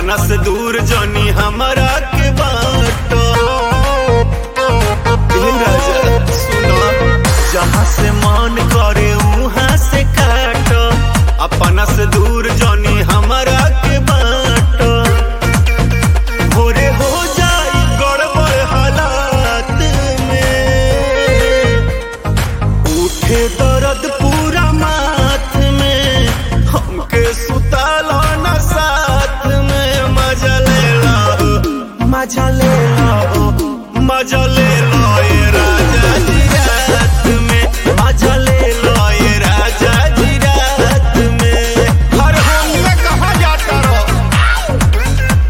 अपना से दूर जनी हमारा के बाटो ए राजा सुनो जहाँ से मन करे वहाँ से काटो अपना से दूर जनी हमारा के बाटो भोरे हो जाई गड़बड़ हालात में उठे दर्द पूरा माथ में हमके सुतालो न साथ में मजा ले लो मजा ले लो मजा ले लो ये राजा जी रात में मजा ले लो ये राजा जी रात में हर हम में कहा जाता रहो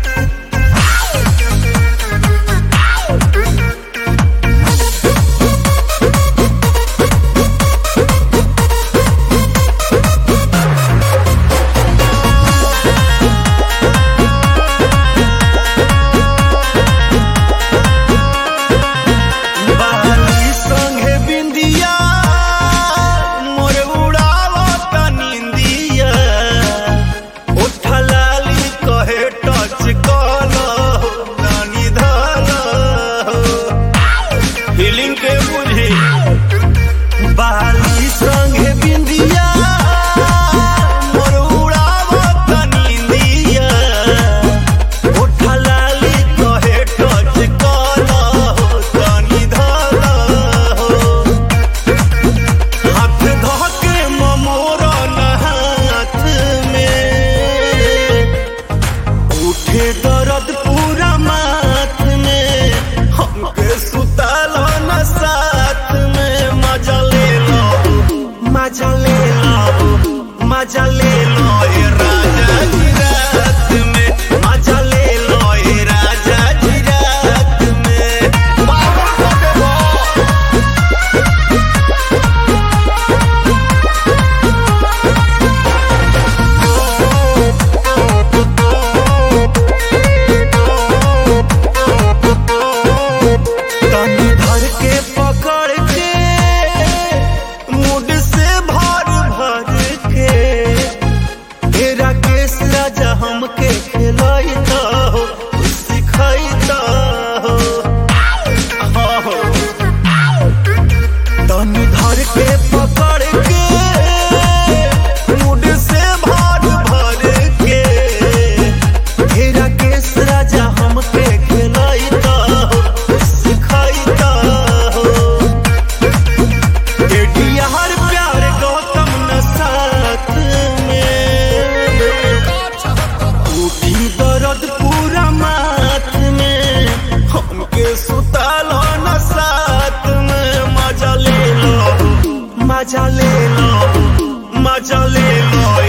बाली संगे बिंदिया मोर उड़ावत निंदिया उठा लाली कहे टच कलो नानी धलो फीलिंग के बुझी बाली संगे बिंदिया मोर उड़ावत निंदिया उठा लाली कहे टच कलो तनी धलो हाथ धोके ममोरा हाथ में उठे दर्द पूरा माथ में हमके सुतालो न साथ में मजा ले लो मजा ले लो मजा ले लो ये राजा जी रात में मजा ले लो ये राजा जी रात में बाबा को देवो तनी धर के पकड़ के मुड से भर भर के तेरा केस राजा हमके खिलाइता हो सिखाइता हो हो। तनी धर के पकड़ के मुड से भर भर के तेरा केस राजा हमके खिलाइता हो सिखाइता हो हर प्यार गौतम न साथ में उठी दर्द पूरा माथ में हमके सुतालो न साथ में मजा ले लो मजा ले लो मजा ले लो